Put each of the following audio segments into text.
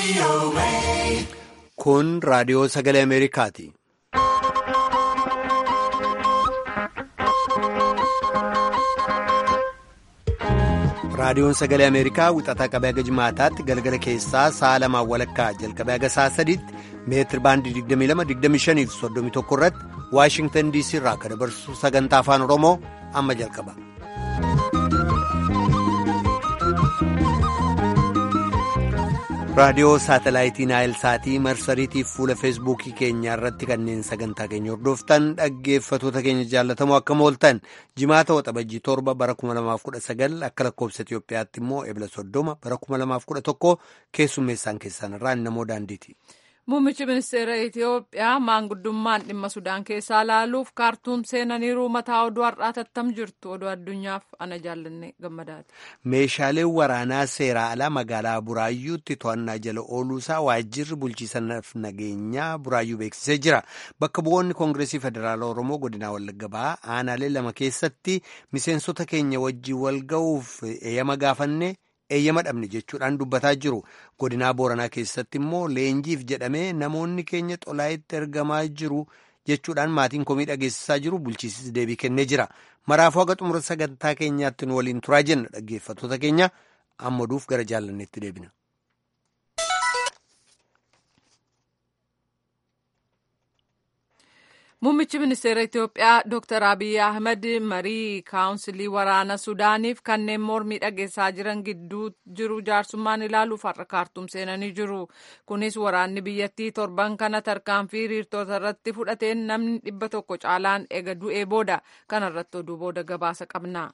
Kun raadiyoo sagalee Ameerikaati. Raadiyoon sagalee Ameerikaa wixataa qabee haga jimaataatti galgala keessaa sa'a lamaan walakkaa jalqabee haga sa'a sadiitti meetir baandii 22-25 fi 31 irratti Waashingtan DC irraa kan dabarsu sagantaa afaan Oromoo amma jalqaba. raadiyoo saatalaayitii naayil saatii marsariitiif fuula feesbuukii keenyaa irratti kanneen sagantaa keenya hordoftan dhaggeeffatoota keenya jaallatamoo akkam ooltan jimaata waxabajjii torba bara 2019 akka lakkoobsa Itiyoophiyaatti immoo ebla soddoma bara 2011 keessummeessaan keessan irraa namoo daandiiti. Muummichi ministeera Itiyoophiyaa maanguddummaan dhimma Sudaan keessaa laaluuf kaartuum seenaniiru mataa oduu har'aa tattam jirtu oduu addunyaaf ana jaallanne gammadaati. Meeshaaleen waraanaa seeraa alaa magaalaa Buraayyuutti to'annaa jala ooluusaa waajjirri bulchiisanaaf nageenyaa Buraayyuu beeksisee jira. Bakka bu'oonni Koongireesii Federaalaa Oromoo godinaa Wallagga Bahaa aanaalee lama keessatti miseensota keenya wajjin wal ga'uuf eeyyama gaafanne. eeyyama dhabne jechuudhaan dubbataa jiru godinaa booranaa keessatti immoo leenjiif jedhamee namoonni keenya xolaayitti ergamaa jiru jechuudhaan maatiin komii dhageessisaa jiru bulchiisis deebii kennee jira maraafuu haga xumura sagantaa keenyaatti nu waliin turaa jenna dhaggeeffattoota keenya ammaduuf gara jaallanneetti deebina. Muummichi ministeera Itiyoophiyaa Dr. Abiy Ahmed marii kaawunsilii waraana Sudaaniif kanneen mormii dhageessaa jiran gidduu jiru jaarsummaan ilaaluuf har'a kaartuum seenanii jiru. Kunis waraanni biyyattii torban kana tarkaanfii hiriirtota irratti fudhateen namni dhibba tokko caalaan ega du'ee booda kanarratti oduu booda gabaasa qabna.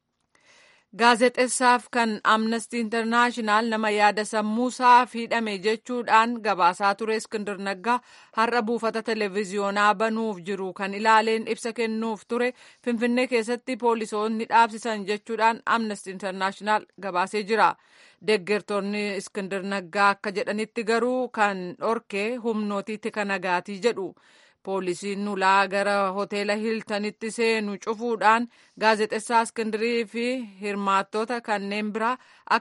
Gaazexeessaaf kan Amnesty Internaashinaal nama yaada sammuusaa hidhame jechuudhaan gabaasaa ture Iskindir Naggaa har'a buufata televezyiyoonaa banuuf jiru kan ilaaleen ibsa kennuuf ture Finfinnee keessatti poolisoonni dhaabsisan jechuudhaan Amnesty Internaashinaal gabaasee jira. Deeggartoonni Iskindir Naggaa akka jedhanitti garuu kan dhorke humnootii tika nagaatii jedhu. poolisiin nulaa gara hoteela hiltanitti seenu cufuudhaan gaazexessaa iskindirii fi hirmaattota kanneen biraa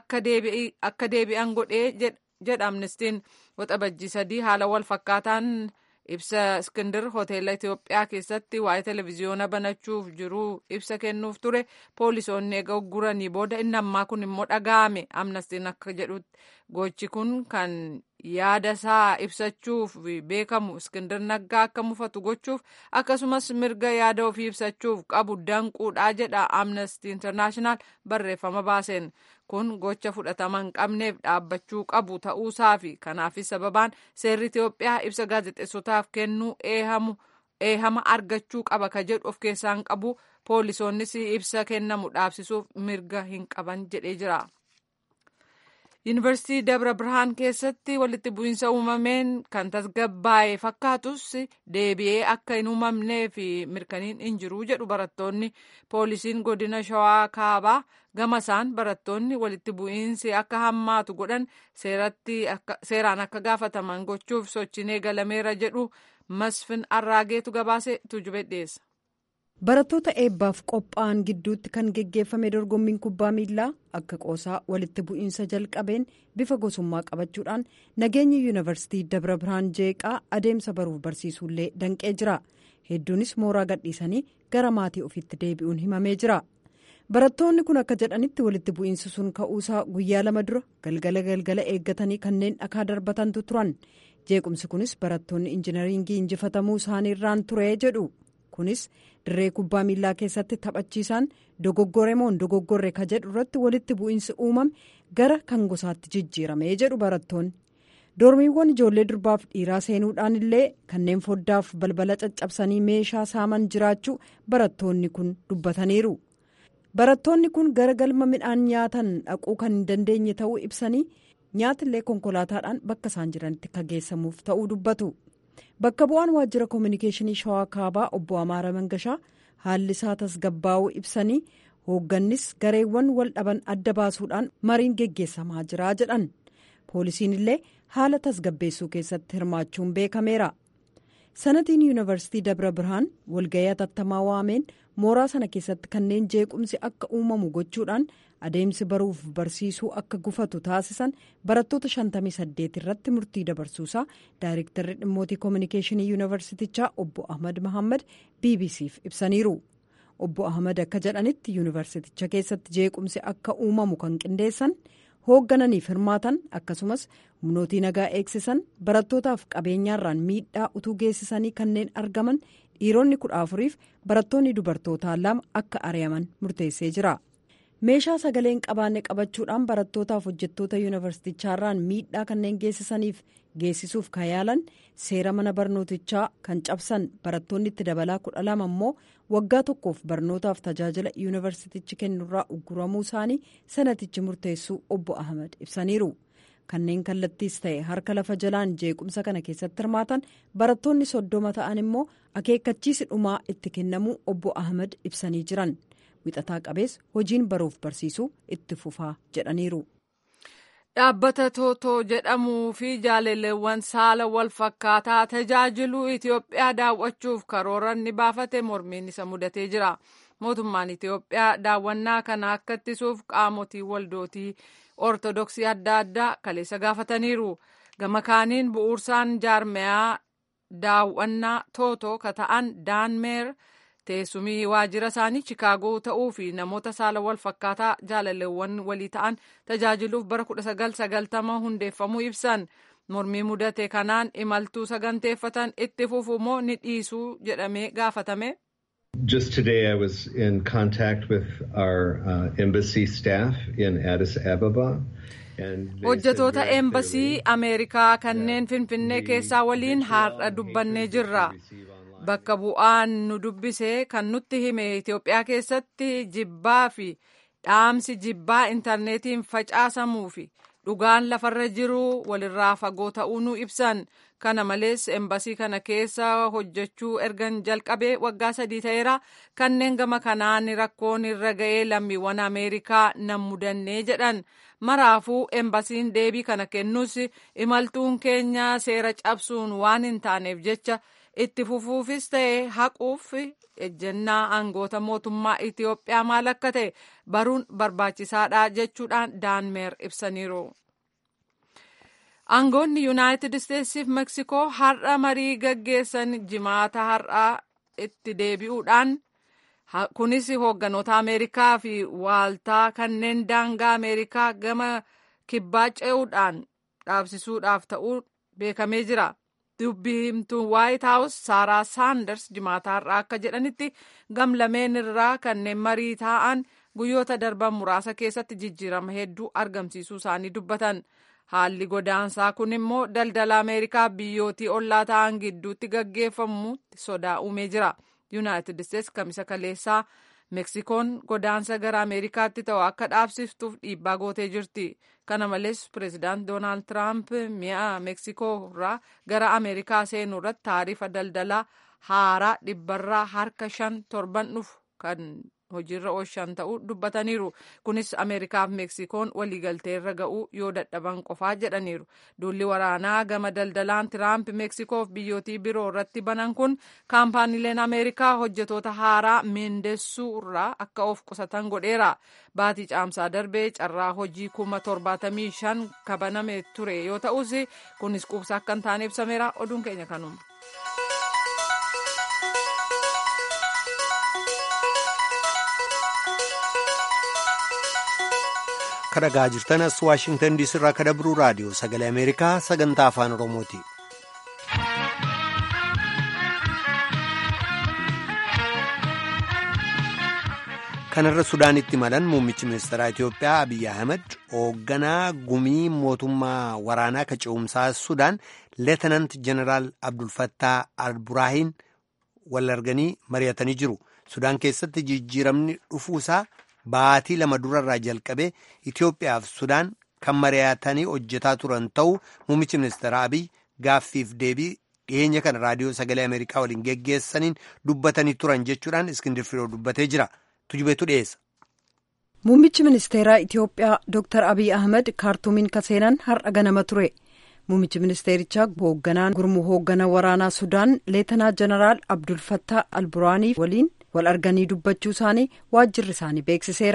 akka deebi'an godhee jedha amnestiin waxabajjii sadii haala wal fakkaataan ibsa iskindir hoteela Itiyoophiyaa keessatti waa'ee televezyiyoona banachuuf jiru ibsa kennuuf ture poolisoonni eega ugguranii booda inni ammaa kun immoo dhaga'ame amnestiin akka jedhutti gochi kun kan yaada isaa ibsachuuf beekamu iskindir naggaa akka mufatu gochuuf akkasumas mirga yaada ofii ibsachuuf qabu danquudhaa jedha amnesty internaashinaal barreeffama baaseen kun gocha fudhatama hin qabneef dhaabbachuu qabu ta'uusaa fi kanaafis sababaan seerri Itiyoophiyaa ibsa gaazexeessotaaf kennuu eehama argachuu qaba ka jedhu of keessaa hin qabu poolisoonnis ibsa kennamu dhaabsisuuf mirga hin qaban jedhee jira. yuunivarsiitii dabra birhaan keessatti walitti bu'iinsa uumameen kan tasgabbaa'e fakkaatus deebi'ee akka hin uumamnee fi mirkaniin hin jiru jedhu barattoonni poolisiin godina shawaa kaabaa gama isaan barattoonni walitti bu'iinsi akka hammaatu godhan seeraan akka gaafataman gochuuf sochiin eegalameera jedhu masfin arraageetu gabaase tujube dhiyeessa. barattoota eebbaaf qophaa'an gidduutti kan geggeeffame dorgommiin kubbaa miilaa akka qoosaa walitti bu'iinsa jalqabeen bifa gosummaa qabachuudhaan nageenya yuunivarsiitii dabra birhaan jeeqaa adeemsa baruuf barsiisuullee danqee jira hedduunis mooraa gadhiisanii gara maatii ofiitti deebi'uun himamee jira barattoonni kun akka jedhanitti walitti bu'iinsi sun ka'uusaa guyyaa lama dura galgala galgala eeggatanii kanneen dhakaa darbatantu turan jeequmsi kunis barattoonni injinariingii injifatamuu isaaniirraan ture jedhu. kunis dirree kubbaa miilaa keessatti taphachiisaan dogoggore moo dogoggorre ka jedhu irratti walitti bu'iinsi uumame gara kan gosaatti jijjiirame jedhu barattoonni doormiiwwan ijoollee durbaaf dhiiraa seenuudhaan illee kanneen foddaaf balbala caccabsanii meeshaa saaman jiraachuu barattoonni kun dubbataniiru barattoonni kun gara galma midhaan nyaatan dhaquu kan hin dandeenye ta'uu ibsanii nyaatillee konkolaataadhaan bakka isaan jiranitti ka geessamuuf ta'uu dubbatu. bakka bu'aan waajjira koominikeeshinii shawaa kaabaa obbo amaara mangashaa haalli isaa tasgabbaa'uu ibsanii hooggannis gareewwan wal dhaban adda baasuudhaan mariin geggeessamaa jira jedhan poolisiin illee haala tasgabbeessuu keessatti hirmaachuun beekameera sanatiin yuunivarsiitii dabra birhaan walga'ii atattamaa waameen mooraa sana keessatti kanneen jeequmsi akka uumamu gochuudhaan adeemsi baruuf barsiisuu akka gufatu taasisan barattoota 58 irratti murtii dabarsuusaa daayirektarri dhimmootii koominikeeshinii yuunivarsiitichaa obbo ahmad mahammad bbcf ibsaniiru obbo ahmad akka jedhanitti yuunivarsiiticha keessatti jeequmsi akka uumamu kan qindeessan hooggananiif hirmaatan akkasumas humnootii nagaa eegsisan barattootaaf qabeenyaarraan miidhaa utuu geessisanii kanneen argaman dhiironni kudha afuriif barattoonni dubartootaa lama akka ari'aman murteessee jira. meeshaa sagaleen qabaanne qabachuudhaan barattootaaf hojjettoota yuunivarsiitichaarraan miidhaa kanneen geessisaniif geessisuuf kan yaalan seera mana barnootichaa kan cabsan barattoonni itti dabalaa kudha lama immoo waggaa tokkoof barnootaaf tajaajila yuunivarsiitichi kennurraa ugguramuu isaanii sanatichi murteessuu obbo ahmad ibsaniiru kanneen kallattiis ta'e harka lafa jalaan jeequmsa kana keessatti hirmaatan barattoonni soddoma ta'an immoo akeekkachiisi dhumaa itti kennamuu obbo ahmad ibsanii jiran. wixataa qabees hojiin baruuf barsiisuu itti fufaa jedhaniiru. dhaabbata tootoo jedhamuu fi jaalalleewwan saala wal fakkaataa tajaajiluu itiyoophiyaa daawwachuuf karooranni baafate mormiin isa mudatee jira mootummaan itiyoophiyaa daawwannaa kana akka ittisuuf qaamotii waldootii ortodoksii adda addaa kaleessa gaafataniiru gama kaaniin bu'uursaan jaarmeyaa daawwannaa tootoo ka ta'an daanmeer. teessumii waajjira isaanii chikaagoo ta'uu fi namoota saala wal fakkaataa jaalalleewwan walii ta'an tajaajiluuf bara 1990 hundeeffamuu ibsan mormii mudate kanaan imaltuu saganteeffatan itti fufu moo ni dhiisuu jedhamee gaafatame. Just today I was in contact with our uh, embassy staff in Addis Ababa. hojjetoota eembasii ameerikaa kanneen finfinnee keessaa waliin har'a dubbannee jirra. bakka bu'aan nu dubbise kan nutti hime Itoophiyaa keessatti jibbaa fi dhaamsi jibbaa intarneetiin facaasamuu fi dhugaan lafarra jiru walirraa fagoo ta'uu nu ibsan kana malees embasii kana keessa hojjechuu ergan jalqabee waggaa sadii ta'eera kanneen gama kanaan rakkoon irra ga'ee lammiiwwan ameerikaa nan mudannee jedhan maraafuu embasiin deebii kana kennus imaltuun keenya seera cabsuun waan hin taaneef jecha. itti fufuufis ta'e haquuf ejjennaa aangoota mootummaa Itiyoophiyaa maal akka ta'e baruun barbaachisaadha jechuudhaan daanmeer ibsaniiru. Aangoonni Yuunaayitid Isteetsiif Meksikoo har'a marii gaggeessan jimaata har'aa itti deebi'uudhaan kunis hoogganoota Ameerikaa fi waaltaa kanneen daangaa Ameerikaa gama kibbaa ce'uudhaan dhaabsisuudhaaf ta'uu beekamee jira. dubbii himtuun waayit haawus saaraa saanders jimaataa irraa akka jedhanitti gamlameen irraa kanneen marii taa'an guyyoota darban muraasa keessatti jijjiirama hedduu argamsiisuu isaanii dubbatan haalli godaansaa kun immoo daldala ameerikaa biyyootii ollaa ta'an gidduutti gaggeeffamutti sodaa uumee jira yuunaayitid isteets kamisa kaleessaa meksikoon godaansa gara ameerikaatti ta'u akka dhaabsiftuuf dhiibbaa gootee jirti kana malees pireezidaant doonaald tiraamp mi'a meksikoo irraa gara ameerikaa seenuu irratti taarifa daldalaa haaraa dhibbarraa harka shan torban dhufu kan hojiirra oolchan ta'uu dubbataniiru kunis ameerikaaf meksikoon waliigaltee irra ga'uu yoo dadhaban qofaa jedhaniiru duulli waraanaa gama daldalaan tiraamp meksikoof biyyootii biroo irratti banan kun kaampaaniileen ameerikaa hojjetoota haaraa meendessuu irraa akka of qusatan godheera baatii caamsaa darbee carraa hojii kuma torbaatamii shan kabaname ture yoo ta'us kunis quubsaa akka hin taane ibsameera oduun keenya kanuma. kadhagaa jirtan as waashingtan diisii irraa kadabruu raadiyoo sagalee ameerikaa sagantaa afaan oromooti. kanarra sudaanitti malan muummichi ministeeraa itiyoophiyaa abiyyi ahmed hoogganaa gumii mootummaa waraanaa ka ce'umsaa sudaan leetenant jeneraal abdulfattaa alburaahin wal arganii mari'atanii jiru sudaan keessatti jijjiiramni dhufuusaa baatii lama durarraa jalqabee Itoophiyaaf Sudaan kan mari'atanii hojjetaa turan ta'uu muummichi ministeera Abiy gaaffiif deebii dhiyeenya kana raadiyoo sagalee Ameerikaa waliin geggeessaniin dubbatanii turan jechuudhaan Iskindir Firoo dubbatee jira. Tujubeetu dhiyeessa. Muummichi ministeeraa Itoophiyaa Dr. Abiy Ahmed kaartuumiin kaseenan har'a ganama ture. Muummichi ministeerichaa hoogganaan gurmuu hoogganaa waraanaa Sudaan Leetanaa Jeneraal Abdulfattaa Alburaanii waliin wal arganii dubbachuu isaanii waajjirri isaanii beeksiseera.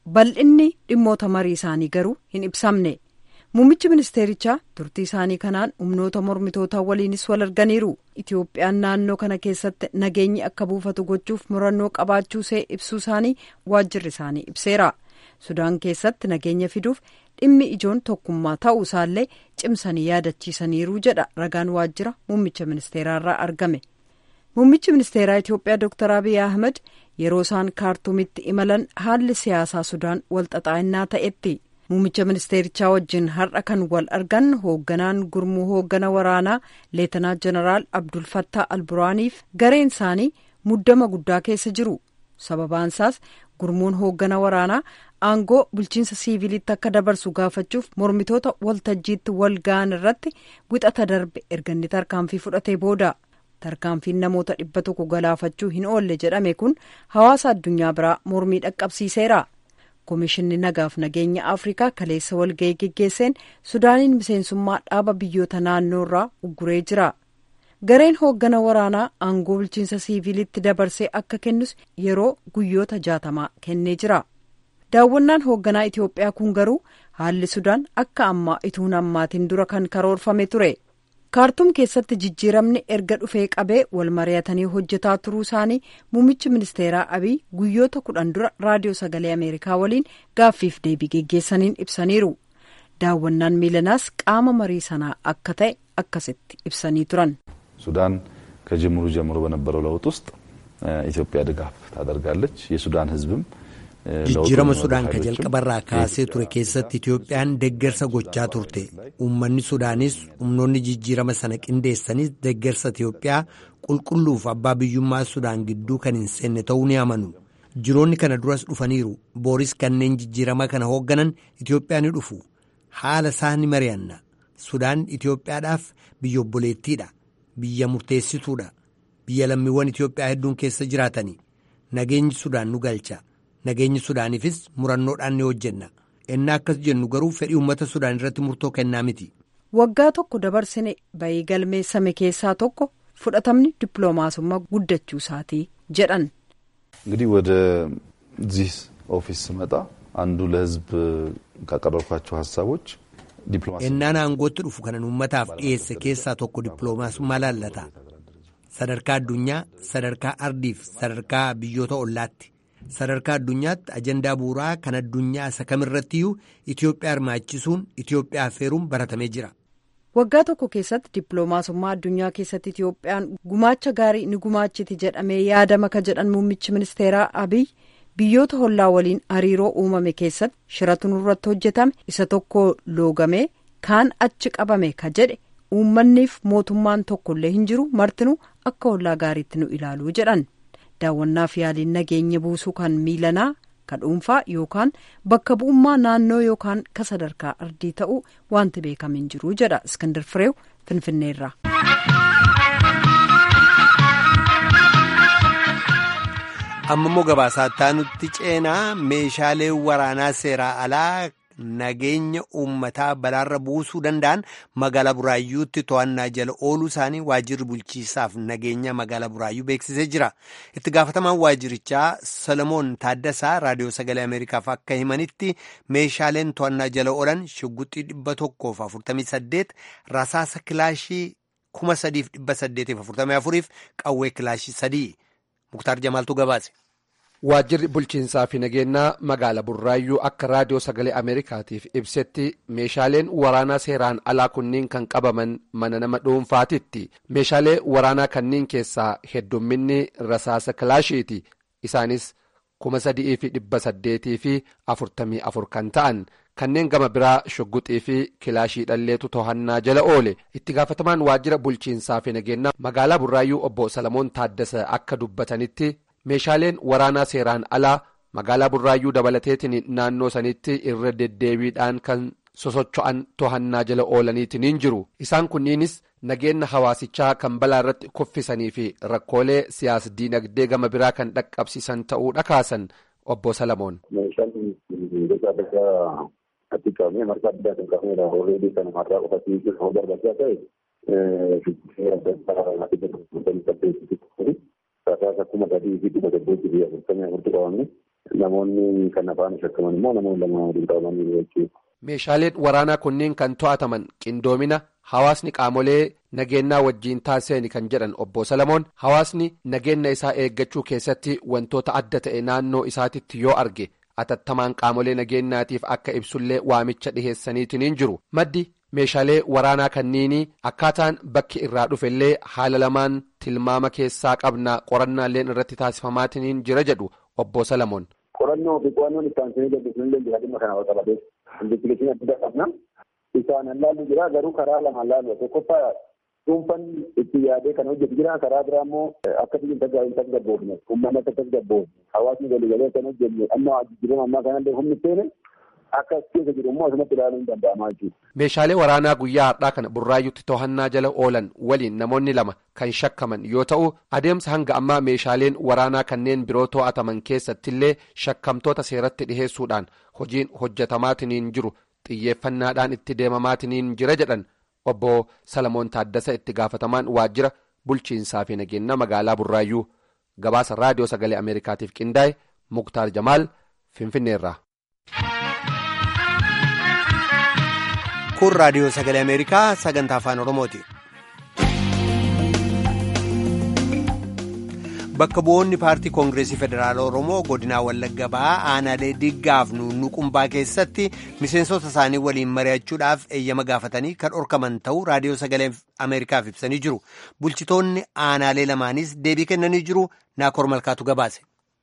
bal'inni dhimmoota marii isaanii garuu hin ibsamne muummichi ministeerichaa turtii isaanii kanaan humnoota mormitootaa waliinis wal arganiiru itiyoophiyaan naannoo kana keessatti nageenyi akka buufatu gochuuf murannoo qabaachuusee ibsuu isaanii waajjirri isaanii ibseera sudaan keessatti nageenya fiduuf dhimmi ijoon tokkummaa ta'uu isaallee cimsanii yaadachiisaniiru jedha ragaan waajjira muummicha ministeeraarraa argame muummichi ministeeraa itiyoophiyaa dooktar abiy ahmed yeroo isaan kaartuumitti imalan haalli siyaasaa sudaan walxaxaa'inaa ta'etti muummicha ministeerichaa wajjin har'a kan wal argan hoogganaan gurmuu hooggana waraanaa leetanaa jeneraal abdul fattaa alburaaniif gareen isaanii muddama guddaa keessa jiru sababaansaas gurmuun hooggana waraanaa aangoo bulchiinsa siiviilitti akka dabarsu gaafachuuf mormitoota waltajjiitti wal ga'an irratti wixata darbe erganni tarkaanfii fudhatee booda tarkaanfiin namoota dhibba tokko galaafachuu hin oolle jedhame kun hawaasa addunyaa biraa mormii dhaqqabsiiseera koomishinni nagaaf nageenya afrikaa kaleessa walga'ii geggeesseen sudaaniin miseensummaa dhaaba biyyoota naannoo irraa ugguree jira gareen hooggana waraanaa aangoo bulchiinsa siiviilitti dabarsee akka kennus yeroo guyyoota jaatamaa kennee jira daawwannaan hoogganaa itiyoophiyaa kun garuu haalli sudaan akka ammaa ituun ammaatiin dura kan karoorfame ture kaartuum keessatti jijjiiramni erga dhufee qabee wal mari'atanii hojjetaa turuu isaanii muummichi ministeeraa abiy guyyoota kudhan dura raadiyoo sagalee ameerikaa waliin gaaffiif deebii geggeessaniin ibsaniiru daawwannaan miilanaas qaama marii sanaa akka ta'e akkasitti ibsanii turan. ሱዳን ከጅምሩ ጀምሮ በነበረው ለውጥ ውስጥ ኢትዮጵያ ድጋፍ ታደርጋለች። የሱዳን ሕዝብም jijjiirama sudaan ka jalqabarraa kaasee ture keessatti itiyoophiyaan deeggarsa gochaa turte uummanni sudaanis humnoonni jijjiirama sana qindeessanis deeggarsa itiyoophiyaa qulqulluuf abbaa biyyummaa sudaan gidduu kan hin seenne ta'uu ni amanu jiroonni kana duras dhufaniiru booris kanneen jijjiirama kana hoogganan itiyoophiyaa ni dhufu haala isaa ni mari'anna sudaan itiyoophiyaadhaaf biyya obboleettiidha biyya murteessituudha biyya lammiiwwan itiyoophiyaa hedduun keessa jiraatani nageenyi sudaan nu galcha. nageenyi sudaaniifis murannoodhaan ni hojjenna ennaa akkas jennu garuu fedhii uummata sudaan irratti murtoo kennaa miti. waggaa tokko dabarsine bayii galmeessame keessaa tokko fudhatamni dippiloomaasummaa guddachuu isaatii jedhan. እንግዲህ ወደዚህ ኦፊስ ስመጣ አንዱ ለህዝብ ካቀረብኳቸው ሀሳቦች ennaan aangootti dhufu kanan uummataaf dhiyeesse keessaa tokko dippiloomaasummaa laallata sadarkaa addunyaa sadarkaa ardiif sadarkaa biyyoota ollaatti. sadarkaa addunyaatti ajandaa bu'uuraa kan addunyaa isa kamirrattiyyuu Itoophiyaa hirmaachisuun Itoophiyaa affeeruun baratamee jira. waggaa tokko keessatti dippiloomaasummaa addunyaa keessatti Itoophiyaan gumaacha gaarii ni gumaachiti jedhamee yaadama ka jedhan muummichi ministeeraa Abiy biyyoota hollaa waliin hariiroo uumame keessatti shiratu nurratti hojjetame isa tokko loogamee kaan achi qabame ka jedhe uummanniif mootummaan tokkollee hin jiru martinuu akka hollaa gaariitti nu ilaaluu jedhan. daawwannaaf yaaliin nageenya buusuu kan miilanaa ka dhuunfaa yookaan bakka bu'ummaa naannoo yookaan ka sadarkaa ardii ta'uu wanti beekame hin jiru jedha iskandar fireew finfinneerra. amma immoo gabaasaa nutti ceenaa meeshaalee waraanaa seeraa alaa nageenya uummataa balaarra buusuu danda'an magaalaa buraayyuutti to'annaa jala ooluu isaanii waajjirri bulchiisaaf nageenya magaalaa buraayyuu beeksisee jira itti gaafatamaan waajjirichaa solomoon taaddasaa raadiyoo sagalee ameerikaaf akka himanitti meeshaaleen to'annaa jala oolan shugguxii dhibba tokkoof afurtamii saddeet rasaasa kilaashii kuma sadiif dhibba saddeetiif afurtamii afuriif qawwee kilaashii sadii muktaar jamaaltu gabaase. waajjirri bulchiinsaa fi nageenyaa magaala burraayyuu akka raadiyoo sagalee ameerikaatiif ibsetti meeshaaleen waraanaa seeraan alaa kunniin kan qabaman mana nama dhuunfaatitti meeshaalee waraanaa kanniin keessaa heddumminni rasaasa kilaashiiti isaanis kuma sadii fi dhibba saddeetii fi afurtamii afur kan ta'an kanneen gama biraa shugguxii fi kilaashii dhalleetu to'annaa jala oole itti gaafatamaan waajjira bulchiinsaa fi nageenyaa magaalaa burraayyuu obbo salamoon taaddasa akka dubbatanitti. meeshaaleen waraanaa seeraan alaa magaalaa burraayyuu dabalateetiin naannoo sanitti irra deddeebiidhaan kan sosocho'an to'annaa jala oolaniitiin jiru isaan kunniinis nageenya hawaasichaa kan balaa irratti kuffisanii fi rakkoolee siyaas diinagdee gama biraa kan dhaqqabsiisan ta'uudha kaasan obbo Salamoon. Rasaasa kuma sadii fi dhibba saddeetii fi afurtamii afurtu qabamne namoonni kan afaan shakkaman immoo namoonni lama waliin qabamanii jechuudha. Meeshaaleen waraanaa kunneen kan to'ataman qindoomina hawaasni qaamolee nageenyaa wajjiin taasisanii kan jedhan obbo Salamoon hawaasni nageenya isaa eeggachuu keessatti wantoota adda ta'e naannoo isaatitti yoo arge atattamaan qaamolee nageenyaatiif akka ibsullee waamicha dhiheessaniitiin jiru maddi meeshaalee waraanaa kanniinii akkaataan bakki irraa dhufellee haala lamaan tilmaama keessaa qabna qorannaalleen irratti taasifamaatiin jira jedhu obbo Salamoon. Qorannoo fi qo'annoon itti aansanii gaggeessanii danda'aa dhimma kana wal qabatee investigatiin adda qabna. Isaan laallu jira garuu karaa lamaan laallu tokkoffaa dhuunfaan itti yaadee kan hojjetu jira karaa biraa immoo akka biyyi hin tasgabboofne uummanni akka tasgabboofne hawaasni waliigalee kan hojjenne amma jijjiirama ammaa kanallee humni seene akka keessa jiru immoo asumatti ilaaluun hin danda'amaa jechuudha. Meeshaalee waraanaa guyyaa har'aa kana burraayyuutti to'annaa jala oolan waliin namoonni lama kan shakkaman yoo ta'u adeemsa hanga ammaa meeshaaleen waraanaa kanneen biroo to'ataman keessattillee shakkamtoota seeratti dhiheessuudhaan hojiin hojjetamaatiin jiru xiyyeeffannaadhaan itti deemamaatiin jira jedhan obbo Salamoon Taaddasa itti gaafatamaan waajjira bulchiinsaa fi nageenya magaalaa burraayyuu gabaasa raadiyoo sagalee ameerikaatiif qindaa'e muktaar jamaal finfinneerraa. kun raadiyoo sagalee ameerikaa sagantaa afaan oromooti. bakka bu'oonni paartii koongireesii federaalaa oromoo godinaa wallagga ba'aa aanaalee diggaaf nuunnuqumbaa keessatti miseensota isaanii waliin mari'achuudhaaf eeyyama gaafatanii kan dhorkaman ta'uu raadiyoo sagalee ameerikaaf ibsanii jiru bulchitoonni aanaalee lamaanis deebii kennanii jiru naakoor malkaatu gabaase.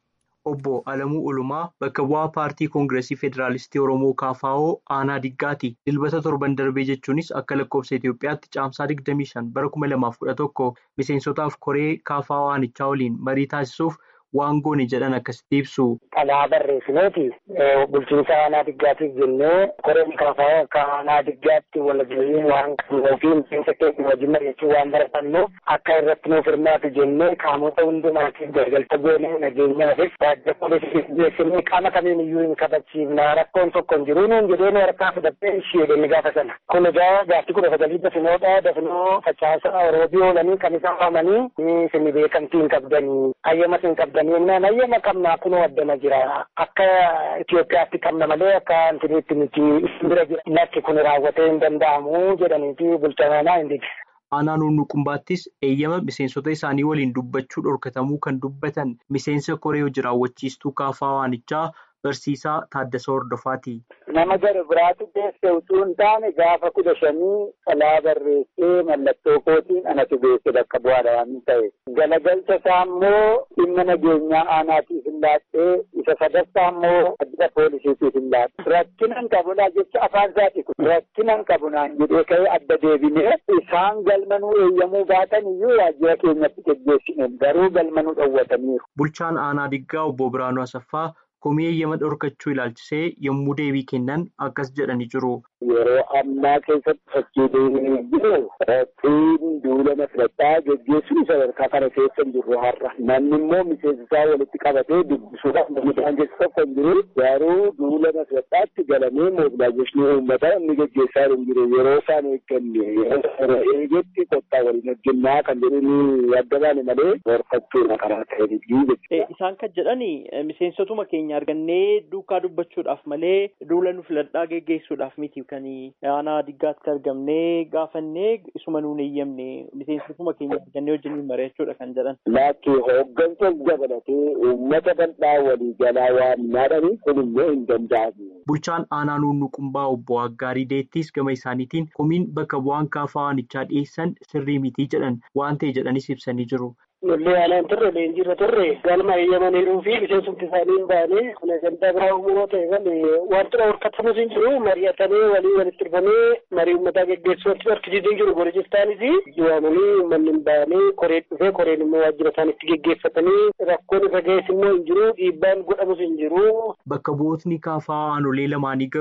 Obbo Alamuu Ulumaa bakka bu'aa paartii koongireesii federaalistii Oromoo KFO aanaa diggaati. Dilbata torban darbee jechuunis akka lakkoofsa Itoophiyaatti caamsaa 25 bara 2011 miseensotaaf koree KFO aanichaa waliin marii taasisuuf waan goone jedhan akkasitti ibsu. Xalaa barreessineeti bulchiinsa aanaa diggaatiif jennee koreen KFO akka aanaa diggaatti walgahii waan qabnuu fi miseensa keenya wajjin mari'achuu waan baratannuuf akka irratti nuuf hirmaatu jennee qaamota hundumaatiif gargalcha goonee nageenyaafis waajjira poolisii geessinee qaama kamiin iyyuu hin kabachiifna rakkoon tokko hin jiru nuun jedhee nu harkaa fudhattee ishee jenne gaafa sana. Kun egaa gaaftii kudha sagalii dafinoodha dafinoo facaasaa oroobii oolanii kan isaan waamanii isin beekamtii hin qabdanii ayyamas hin qabdanii jennaan ayyama qabnaa kunoo addana jira akka Itoophiyaatti qabna malee akka antiniitti miti bira jira lakki kun raawwatee hin danda'amu jedhaniiti bulchanaa hin dide. Aanaa nuunnuqumbaattis eeyyama miseensota isaanii waliin dubbachuu dhorkatamuu kan dubbatan miseensa koree hojii raawwachiistuu kaafaa waanichaa barsiisaa Taaddasa Hordofaati. Nama gara biraatti deesse utuu hin taane gaafa kudha shanii xalaa barreessee mallattoo kootiin anatu beesse bakka bu'aadha waan ta'e. Galagalcha isaa immoo dhimma nageenyaa aanaatiif hin laadhee isa sadaffaa immoo waajjira poolisiitiif hin laadhe. Rakkinan qabunaa jecha afaan isaati kun rakkinan qabunaan jedhee ka'ee adda deebinee isaan galmanuu eeyyamuu baatan iyyuu waajjira keenyatti geggeessine garuu galmanuu dhowwataniiru. Bulchaan aanaa diggaa obbo Biraanuu Asaffaa komii eeyyama dhorkachuu ilaalchisee yommuu deebii kennan akkas jedhanii jiru. Yeroo ammaa keessatti fakkiilee jiru qophiin duula filataa geggeessuun sadarkaa kana keessa hin jirru har'a. Namni immoo miseensa isaa walitti qabatee dubbisuudhaaf namni isaan keessa tokko hin jiru. Garuu duula filataatti galamee moobilaayizeeshinii uummataa inni geggeessaa hin jiru. Yeroo isaan eegganne yeroo eegetti qottaa waliin hojjennaa kan jedhanii adda baane malee dhorkachuudha karaa ta'e Isaan kan jedhani miseensotuma keenya argannee duukaa dubbachuudhaaf malee duula nu filadhaa geggeessuudhaaf miti kan aanaa diggaatti argamnee gaafannee isuma nuun eeyyamne miseensotuma keenya argannee wajjin mari'achuudha kan jedhan. Laakki hooggansa dabalatee uummata bal'aa walii galaa waan naadhani kun immoo hin danda'amu. Bulchaan aanaa nuunnuqumbaa obbo Aggaarii Deettis gama isaaniitiin komiin bakka bu'aan kaafaa waanichaa dhiyeessan sirrii mitii jedhan waan ta'e jedhanis ibsanii jiru. Lollee aanaan turre leenjiirra turre galma eeyyamaniiruu fi miseensumti isaanii hin baane kun gandaa biraa uumuu ta'e malee wantoota horkatamus hin jiru mari'atanii walii walitti dhufanii marii uummataa geggeessuu wanti harkisiisuu hin jiru gorojistaanis waamanii uummanni hin baane koreen dhufee koreen immoo waajjira isaaniitti geggeeffatanii rakkoon irra ga'es immoo hin jiru dhiibbaan godhamus hin jiru. Bakka bu'ootni kaafaa aanolee lamaanii garuu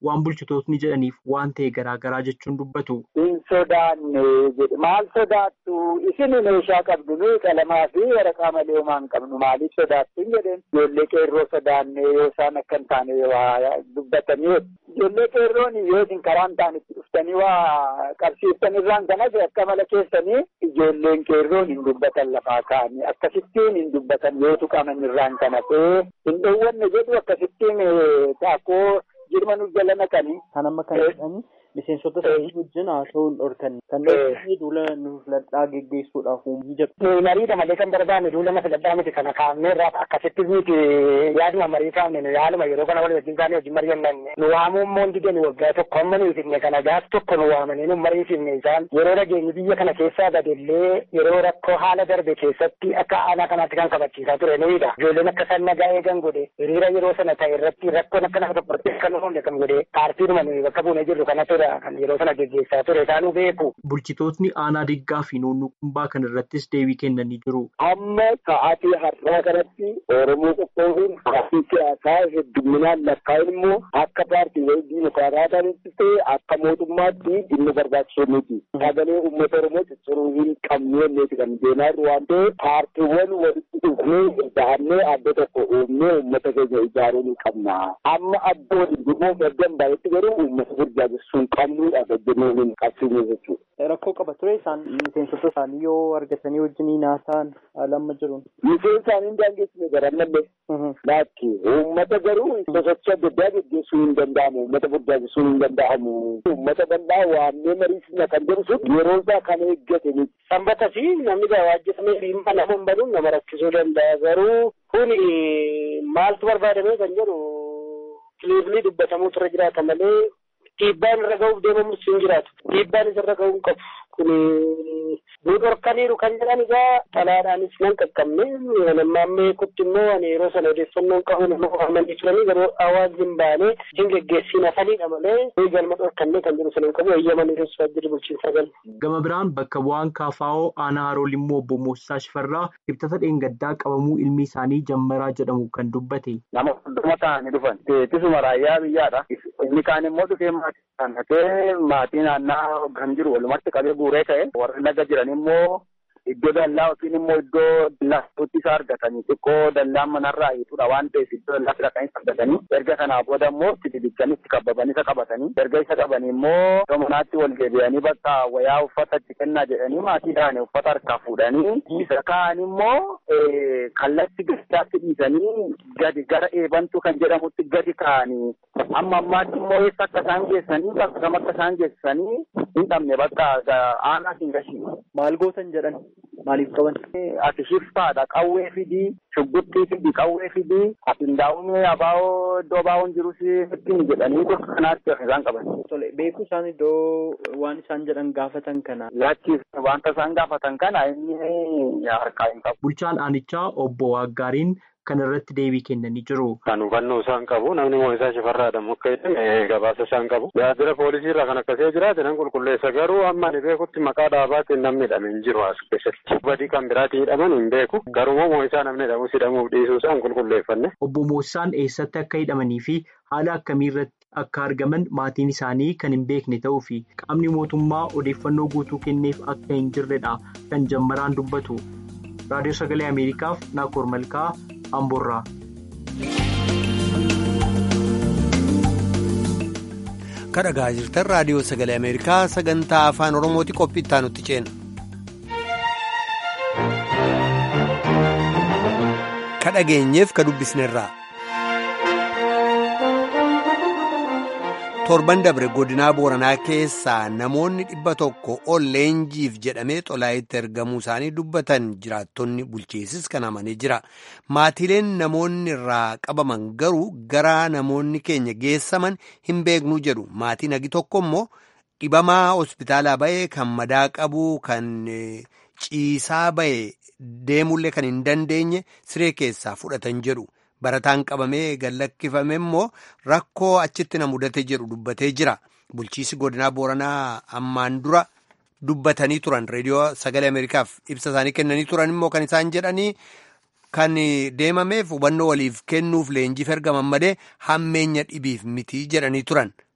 waan bulchitootni jedhaniif waan ta'e garaagaraa jechuun dubbatu. Hin sodaanne jedhe maal sodaattu isin meeshaa qabdu nuyi qalamaa fi waraqaa malee homaa hin qabnu maaliif sodaattu hin jedheen ijoollee qeerroo sodaanne yoo isaan akka hin taane waa dubbatanii ijoollee qeerroon yoo isin karaa hin taane itti dhuftanii waa qabsiiftan irraan kanas akka mala keessanii ijoolleen qeerroon hin dubbatan lafaa kaa'anii akkasittiin hin dubbatan yoo tuqaman irraan kana ta'ee hin dhoowwanne jedhu akkasittiin taakoo jirma nu jala naqanii. Kan amma kan jedhani miseensota isaanii wajjin haasa'uun dhorkan kan dhorkanii duula nu filadhaa geggeessuudhaaf uumuu jedhu. Mariidha malee kan barbaanne duula na filadhaa miti kana kaa'amnee irraa akkasitti miti yaaduma marii kaa'amne yaaluma yeroo kana walii wajjin kaanee wajjin mari'annanne nu waamuu immoo didani waggaa tokko amma nu ifne kana gaaf tokko nu waamanii nu mariifne isaan yeroo nageenyi biyya kana keessaa badellee yeroo rakkoo haala darbe keessatti akka aanaa kanaatti kan kabachiisaa ture nuyiidha. Ijoolleen akka isaan nagaa eegan godhe hiriira yeroo sana ta'e irratti rakkoon akka nama tokkotti kan uumne kan godhe paartiidhuma nuyi bakka buunee jirru kana ture kan yeroo sana geggeessaa ture isaanuu beeku. Bulchitootni aanaa diggaa fi noonnuu qumbaa kan irrattis deebii kennanii jiru. Amma sa'aatii har'aa kanatti Oromoo qoqqooduun paartii siyaasaa hedduminaan lakkaa'in immoo akka paartii diimokiraataa ta'anitti ta'e akka mootummaatti dhimma barbaachisoo miti. Sagalee uummata Oromoo cicciruu hin qabneeti kan deemaa jiru waan ta'eef paartiiwwan walitti dhufnee da'annee adda tokko uumnee uummata keenya ijaaruu ni qabna. Amma adda waliin dhimmoo gaddan baay'eetti garuu uummata burjaajessuu hin qabnudha gajjannoo hin qabsiisne jechuudha. Rakkoo qaba ture isaan miseensota isaanii yoo argatanii wajjin haasa'an lamma jiruun. Miseensa isaanii hin daangessine garanmallee. Laakki uummata garuu sosochii adda addaa geggeessuu hin danda'amu. Uummata burjaajessuu hin danda'amu. Uummata bal'aa waamnee mariisisna kan jedhu sun yeroo isaa kan eeggate miti. Sanbata fi namni gawaajjifamee dhimma nama hin baduun nama rakkisuu danda'a. Garuu kun maaltu barbaadamee kan jedhu kiliirlii dubbatamuu irra jiraata malee dhiibbaan irra ga'uuf deemamus hin jiraatu. Dhiibbaan isarra ga'uu hin qabu. Kun nu dhorkaniiru kan jedhan egaa xalaadhaanis nan qaqqabne nammaamee kutti immoo ani yeroo sana odeeffannoon qabu nama waamanii turanii garuu hawaasni hin baane hin geggeessiin hafaniidha malee nuyi galma dhorkannee kan jedhu sana hin qabu eeyyamanii keessaa jiru bulchiinsa gal. Gama biraan bakka bu'aan kaafaa'oo aanaa haroo limmoo obbo Moosisaa Shifarraa ibsata dheengaddaa qabamuu ilmi isaanii jammaraa jedhamu kan dubbate. Nama hunduma ta'anii dhufan. Ittisuma raayyaa biyyaadha. Inni kaan immoo dhufee maatii kanatee maatii naannaa kan jiru walumatti qabee guuree ka'e warri laga jiran immoo iddoo dallaa yookiin immoo iddoo dallaatti isa argatanii xiqqoo dallaan manarraa hiitudha waan ta'eef iddoo dallaatti dhaqanii argatanii erga kanaa booda immoo itti didichanii itti qabbabanii isa qabatanii erga isa qabanii immoo iddoo manaatti wal deebi'anii bakka wayaa uffata itti kennaa jedhanii maatii dhaane uffata harkaa fuudhanii isa kaan immoo kallatti gadaatti dhiisanii gadi gara eebantu kan jedhamutti gadi kaa'anii amma ammaatti immoo eessa akka isaan geessanii bakka kam akka isaan geessanii hin dhabne bakka aanaa hin gashii. Maal gootan jedhan maaliif qaban? Ati shiftaadha qawwee fidii shugguxxii fidii qawwee fidii ati ndaa'umee abaa'oo iddoo abaa'oon jirus ittiin jedhanii bakka kanaatti isaan qaban. Tole beeku isaan iddoo waan isaan jedhan gaafatan kana. Laachis wanta isaan gaafatan kana inni harkaa hin qabu. Bulchaan aanichaa obbo Waaggaariin kan irratti deebii kennanii jiru. Kan hubannoo isaan qabu namni Moosisaa Shifarraadhaan akka jedhame gabaasa isaan qabu. Waajjira poolisii irraa kan akkasii jiraate nan qulqulleessa garuu amma ani beekutti maqaa dhaabaatiin namni hidhame hin jiru as keessatti. Badii kan biraatiin hidhaman hin beeku. Garuu Moosisaa namni hidhamus hidhamuuf dhiisuu isaan qulqulleeffanne. Obbo Moosisaan eessatti akka hidhamanii fi haala akkamii irratti akka argaman maatiin isaanii kan hin beekne ta'uu fi qaamni mootummaa odeeffannoo guutuu kenneef akka hin jirredha kan jammaraan dubbatu. Raadiyoo Sagalee Ameerikaaf Naakoor Malkaa Amboorraa. Kadhagaa jirtan Raadiyoo Sagalee Ameerikaa sagantaa Afaan Oromooti qophii itti aanutti ceena. Kadhageenyeef ka dubbisnerraa. torban dabre godinaa booranaa keessaa namoonni dhibba tokko ol leenjiif jedhamee xolaayitti ergamuu isaanii dubbatan jiraattonni bulchiisis kan amanee jira maatiileen namoonni irraa qabaman garuu gara namoonni keenya geessaman hin beeknuu jedhu maatiin hagi tokko immoo dhibamaa hospitaalaa ba'ee kan madaa qabu kan ciisaa ba'e deemullee kan hin dandeenye siree keessaa fudhatan jedhu. barataan qabamee gallakkifame immoo rakkoo achitti na mudate jedhu dubbatee jira bulchiisi godinaa booranaa ammaan dura dubbatanii turan reediyoo sagalee ameerikaaf ibsa isaanii kennanii turan immoo kan isaan jedhanii kan deemameef hubannoo waliif kennuuf leenjiif ergaman malee hammeenya dhibiif mitii jedhanii turan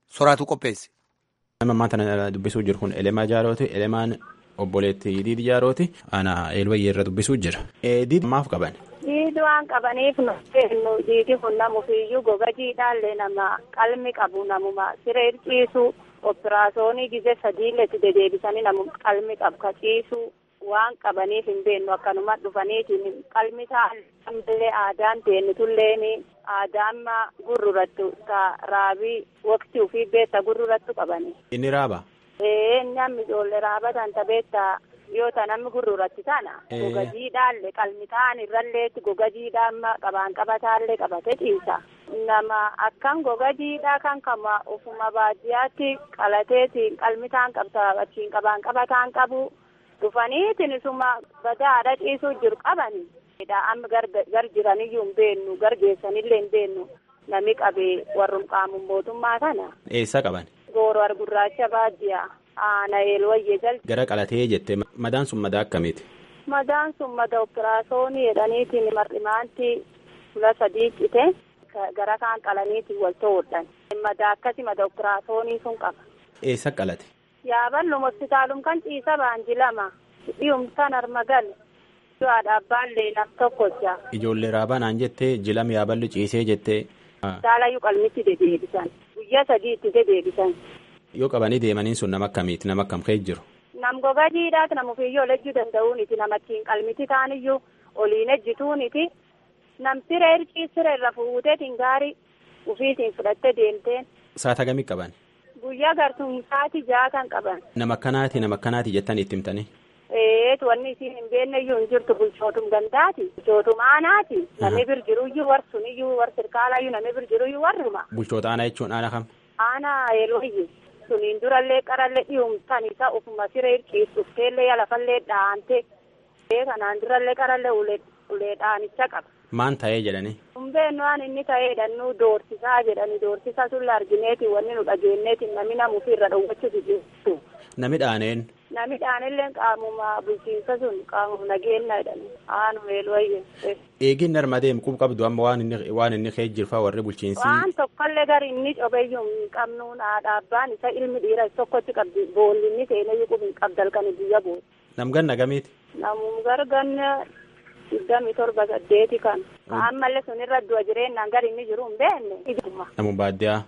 soraatu qopheesse. Nama ammaa tana dubbisuu jiru kun Elemaa Jaarooti. Elemaan obboleetti Diidi Jaarooti. Ana Eelwayyee irra dubbisuu jira. Diidi maaf qaban? Diidi waan qabaniif nu kennu diidi kun namufiyyuu goga jiidhaallee nama qalmi qabu namuma siree ciisu operaasyoonii gizee sadiilletti dedeebisanii namu qalmi qabu ka ciisu waan qabaniif hin beennu akkanuma dhufaniitiin qalmi taallee aadaan teennitulleeni aadaan gurrurattu ka raabii waqtii ofii beetta gurrurattu qabani. Inni raaba? Ee namni ijoollee raaba tanta beetta yoo ta namni gurruratti tana goga jiidhaallee qalmi ta'an irralleetti goga jiidhaa qabaan qabataallee qabate ciisa. Nama akkan goga jiidhaa kan kama ofuma baadiyyaatti qalateetiin qalmi ta'an qabta achiin qabaan qabataan qabu. dhufaniitiin isuma badaadha ciisuu jiru qabani. Amma gar jiraniyyuu hin beennu gar geessanillee hin beennu nami qabee warrum qaamuun mootummaa kana. Eessa qaban? Gooroo argurraacha baadiyyaa aana eelwayyee jalti. Gara qalatee jette madaan sun madaa akkamiiti? Madaan sun mada operaasyoonii jedhaniitiin mar'imaanti fula sadii cite gara kaan qalaniitiin wal to'odhan. Madaa akkasi mada operaasyoonii sun qaba. Eessa qalate? Yaaballum hospitaalum kan ciisa baanji lama dhiyum kan armagal du'aadha abbaallee nam tokkocha. Ijoollee raabaa naan jettee jilam yaaballu ciisee jettee. Saalayyuu qalmitti dedeebisan guyyaa sadii itti dedeebisan. Yoo qabanii deemaniin sun nama akkamiiti nama akkam ka'e jiru. Nam gogaa jiidhaati nama ofiiyyoo lejjuu danda'uuniti namattiin qalmiti taaniyyuu oliin ejjituuniti nam siree hircii siree irra fuuteetiin gaarii ufiitiin fudhattee deemteen. Saata gamii qaban? Guyyaa gartuun sa'aatii ja'a kan qaban. Nama akkanaati nama akkanaati jettanii itti himtanii. Eetu wanni isiin hin beekne iyyuu hin jirtu bulchootum gandaati. Bulchootum aanaati. Namni bir jiru iyyuu warsun iyyuu war sirkaala iyyuu namni bir jiru iyyuu warruma. Bulchoota aanaa jechuun aanaa kam? Aanaa yeroo iyyi. Suniin durallee qarallee dhiyumtan isa ofuma siree ciisuufteellee yalafallee dhaante. Kanaan durallee qarallee ulee dhaanicha qaba. Maan ta'ee jedhanii? Humbeen waan inni ta'eedha nu doorsisaa jedhani doorsisa sulla argineeti wanni nu dhageenneeti nami namuufi irra dhowwachuutu jirtu. Nami dhaaneen? Nami dhaanelleen qaamuma bulchiinsa sun qaamuma nageenya jedhani aanu eelwayye. Eegin narma deemu qub qabdu amma waan inni waan inni kee jirfaa warri bulchiinsi. Waan tokkollee gari inni cobeyyuu hin qabnuun haadha abbaan isa ilmi dhiira tokkotti qabdi boolli inni seeneyyuu qub hin qabdalkani biyya bool. Nam ganna gamiiti? Namum garganne digdami torba saddeeti kan ammallee sunirra du'a jireenyaan gari inni jiru hin beekne. Namu baadiyyaa.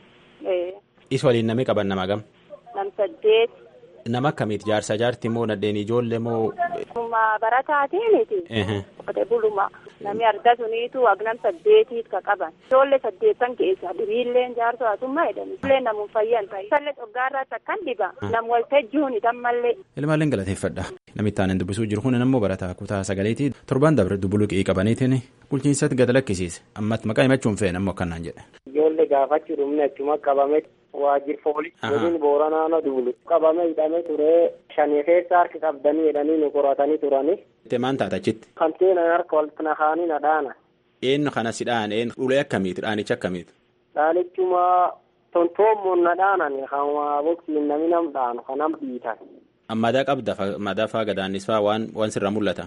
Isa waliin nami qaban nama gam. Nam saddeeti. Nama akkamiiti jaarsa jaarti moo nadheen ijoollee moo. Nama barataatiiniti. Qote buluma nami arga suniitu agnam saddeetiit ka qaban. Ijoollee saddeettan keessa diriilleen jaarsoo asummaa jedhani. Ijoollee namuun fayyan ta'e. Isallee dhoggaarraatti akkan diba. Nam waltajjuuni tammallee. Ilmaalleen galateeffadha. Namitti aanan dubbisuu jiru kun ammoo barataa kutaa sagaleetii torban dabre dubbuluqii qabaniitiin bulchiinsatti gad lakkisiise. Ammatti maqaa himachuun fe'en ammoo akkanaan jedhe. Ijoollee gaafachuu dhumne achuma qabame waajjir foolii godin booranaana duulu qabame hidhame ture shanii keessa harki qabdanii jedhanii nu qoratanii turani. Itti maan taata achitti? Kanteenan harka walitti naqanii na dhaana. Eenyu kana si dhaane eenyu ulee akkamiiti dhaanichi akkamiiti? Dhaanichuma tontoommoon na dhaanan kan waa boksiin nami nam dhaanu kan nam dhiitan. Madaa qabda madaa faa gadaannis faa waan waan sirra mul'ata.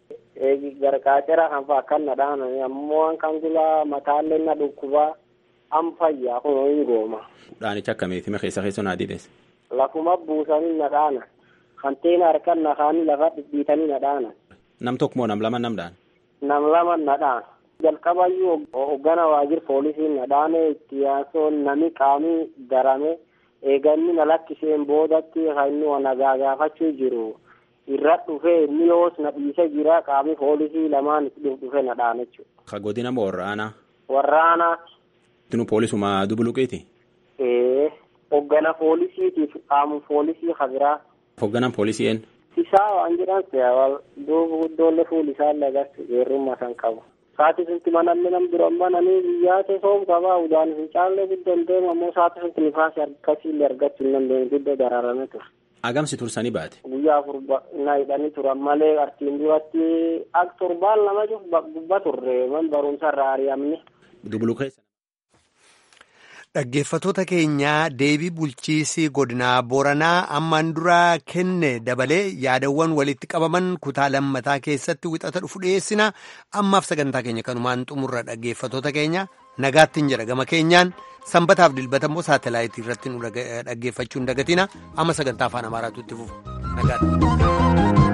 Gargaacera kan faa akkan na dhaanan ammoo waan kan gulaa mataallee na dhukkubaa am fayyaa kun hin gooma. Dhaanicha akkamiiti mee keessa keessa naa diides. Lafuma buusanii na dhaana. Kanteen harkan naqaanii lafa dhidhiitanii na dhaana. Nam tokko moo nam lama nam dhaan? Nam lama na dhaana. Jalqabayyuu hoggana waajjir poolisiin na dhaane itti yaasoon nami qaamii darame eeganni na lakkiseen boodatti kan inni wa nagaa gaafachuu jiru. Irra dhufee inni yoos na dhiise jira qaamii poolisii lamaan itti dhufe na dhaana jechuudha. Ka godina moo warraanaa? Warraanaa. Tinu poolisuma dubuluqiiti? Ee hoggana poolisiitiif qaamu poolisii kabiraa. Hogganaan poolisii een? Isaa waan jedhan seewal duuba guddoollee fuul isaa lagarsu geerrummaa san qabu. Saati sunti manallee nam duran bananii biyyaa soom qabaa udaan hin caallee guddoon deemu ammoo saati sunti nifaasi akkasiillee argachuu hin dandeenye guddoo daraarame ture. Agamsi tursanii baate? Guyyaa afur na hidhanii turan malee artiin duratti ak torbaan lama gubba turre man barumsa irraa ari'amne. Dubuluqeessa. Dhaggeeffatoota keenyaa deebii bulchiisii godinaa Booranaa ammaan duraa kenne dabalee yaadawwan walitti qabaman kutaa lammataa keessatti wixata dhufu dhiyeessina. Ammaaf sagantaa keenya kanumaan xumurra dhaggeeffatoota keenya nagaattiin jedha gama keenyaan sanbataaf dilbata immoo saatalaayitii irratti nu dhaggeeffachuu hin dagatina amma sagantaa afaan amaaraatu itti fufu nagaatti.